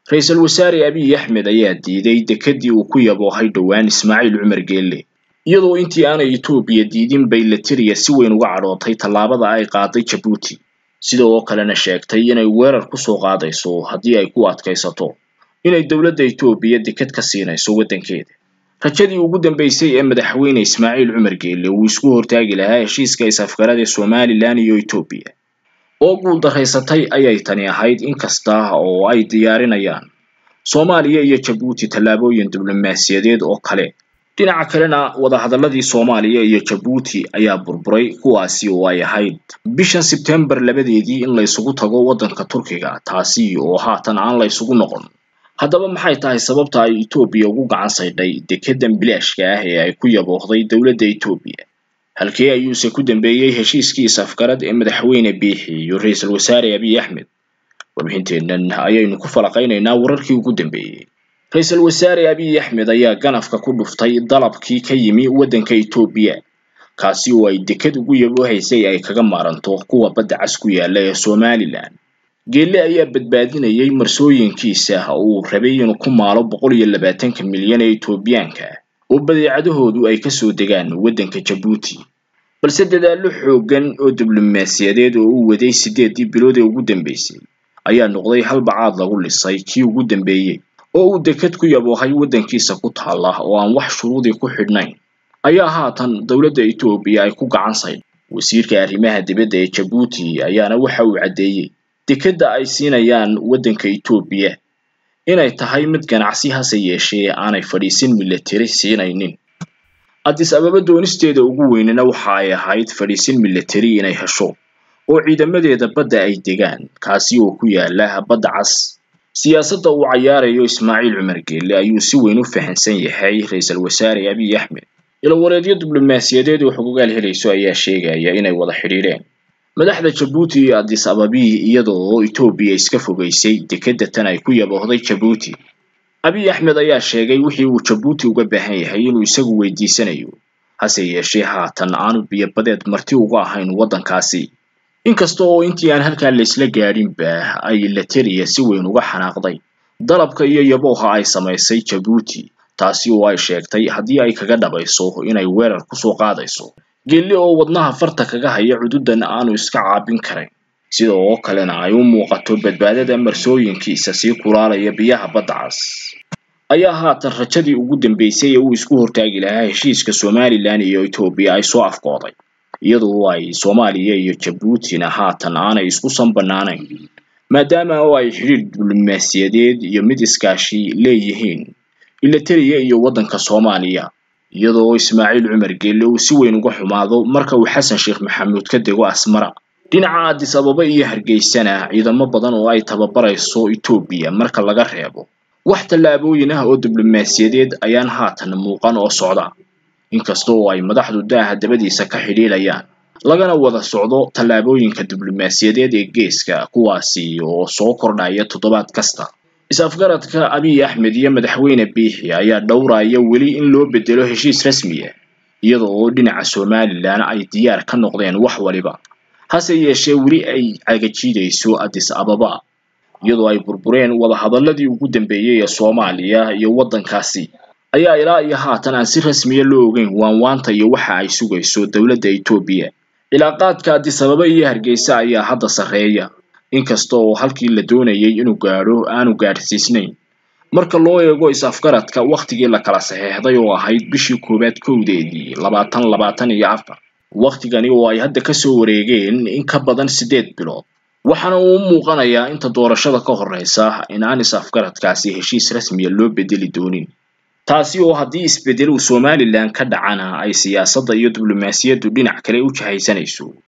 ra-iisul wasaare abiy axmed ayaa diiday dekedii uu ku yaboohay dhowaan ismaaciil cumar geelle iyadoo intii aanay etoobiya diidin bay latiriya si weyn uga cadhootay tallaabada ay qaaday jabuuti sidoo kalena sheegtay inay weerar kusoo qaadayso haddii ay ku adkaysato inay dowladda etoobiya deked ka siinayso waddankeeda rajadii ugu dambeysay ee madaxweyne ismaaciil cumar geelle uu isku hortaagi lahaa heshiiska is-afgarada somalilan iyo etoobiya oo guul daraysatay ayay tani ahayd inkasta oo ay diyaarinayaan soomaaliya iyo jabuuti tallaabooyin diblomaasiyadeed oo kale dhinaca kalena wadahadaladii soomaaliya iyo jabuuti ayaa burburay kuwaasi oo ay ahayd bishan sebtembar labadeedii in laysugu tago waddanka turkiga taasi oo haatan aan laysugu noqon haddaba maxay tahay sababta ay etoobiya ugu gacan saydhay dekedan bilaashka ah ee ay ku yaboohday dowladda etoobiya halkee ayuuse ku dambeeyey heshiiskii is-afgarad ee madaxweyne biixi iyo ra-iisul wasaare abiy axmed warbixinteennan ayaynu ku falaqaynaynaa wararkii ugu dambeeyey ra-iisul wasaare abiy axmed ayaa ganafka ku dhuftay dalabkii ka yimi waddanka etoobiya kaasi oo ay deked ugu yaboohaysay ay kaga maaranto kuwa badda cas ku yaala ee somalilan geelle ayaa badbaadinayay marsooyinkiisa uu rabay inuu ku maalo boqol iyo labaatanka milyan ee etoobiyaanka oo badeecadahoodu ay kasoo degaan waddanka jabuuti balse dadaallo xooggan oo diblomaasiyadeed oo uu waday siddeedii bilood ee ugu dambeysay ayaa noqday halbacaad lagu lisay kii ugu dambeeyey oo uu deked ku yaboohay waddankiisa ku taalla oo aan wax shuruudii ku xidhnayn ayaa haatan dowladda etoobiya ay ku gacan saydh wasiirka arrimaha dibadda ee jabuuti ayaana waxa uu caddeeyey dekedda ay siinayaan waddanka etoobiya inay tahay mid ganacsi hase yeeshee aanay fadhiisin milatari siinaynin addis ababa doonisteeda ugu weynana waxa ay ahayd fadhiisin milatari inay hesho oo ciidamadeeda badda ay degaan kaasi oo ku yaala badda cas siyaasadda uu cayaarayo ismaaciil cumar geelle ayuu si weyn u fahansan yahay ra-iisul wasaare abiy axmed ilawareedyo diblomaasiyadeed oo xogogaal helayso ayaa sheegaya inay wada xidhiidheen madaxda jabuuti iyo addis ababi iyadoo etoobiya iska fogaysay dekedda tan ay ku yaboohday jabuuti abiy axmed ayaa sheegay wixii uu jabuuti uga baahan yahay inuu isagu weydiisanayo hase yeeshee haatan aanu biyobadeed marti uga ahayn waddankaasi inkasta oo intii aan halkaa laysla gaadhinba ay latariya si weyn uga xanaaqday dalabka iyo yabooha ay samaysay jabuuti taasi oo ay sheegtay haddii ay kaga dhabayso inay weerar kusoo qaadayso geelle oo wadnaha farta kaga haya cududan aanu iska caabin karayn sida oo kalena ay u muuqato badbaadada marsooyinkiisa sii kulaalaya biyaha badda cas ayaa haatan rajadii ugu dambeysay ee uu isku hortaagi lahaa heshiiska somalilan iyo etoobiya ay soo afkooday iyadoo ay soomaaliya iyo jabuutina haatan aanay isku sanbanaanayn maadaama oo ay xidhiir diblomaasiyadeed iyo mid iskaashi leeyihiin ilatariya iyo waddanka soomaaliya iyadoo ismaaciil cumar geelle uu si weyn uga xumaado marka uu xasan sheekh maxamuud ka dego asmara dhinaca addis ababa iyo hargeysana ciidamo badan oo ay tababarayso etoobiya marka laga reebo wax tallaabooyin ah oo diblomaasiyadeed ayaan haatan muuqan oo socda inkasta oo ay madaxdu daaha dabadiisa ka xidhiidhayaan lagana wada socdo tallaabooyinka diblomaasiyadeed ee geeska kuwaasi oo soo kordhaya toddobaad kasta is-afgaradka abiy axmed iyo madaxweyne biixi ayaa dhowraya weli in loo bedelo heshiis rasmiya iyada oo dhinaca somalilan ay diyaar ka noqdeen wax waliba hase yeeshee weli ay cagajiidayso addis ababa iyadoo ay burbureen wadahadaladii ugu dambeeyey ee soomaaliya iyo waddankaasi ayaa ilaa iyo haatan aan si rasmiya loo ogeyn waanwaanta iyo waxa ay sugayso dowladda etoobiya cilaaqaadka addis ababa iyo hargeysa ayaa hadda sarreeya inkasta oo halkii la doonayay inuu gaadho aanu gaadhsiisnayn marka loo eego is-afgaradka wakhtigii la kala saxeexday oo ahayd bishii koowaad kowdeedii labaatan labaatan iyo afar wakhtigani oo ay hadda kasoo wareegeen in ka badan siddeed bilood waxaana uu u muuqanayaa inta doorashada ka horreysa in aan is-afgaradkaasi heshiis rasmiya loo bedeli doonin taasi oo haddii isbeddel uu somalilan ka dhacana ay siyaasadda iyo diblomaasiyaddu dhinac kale u jahaysanayso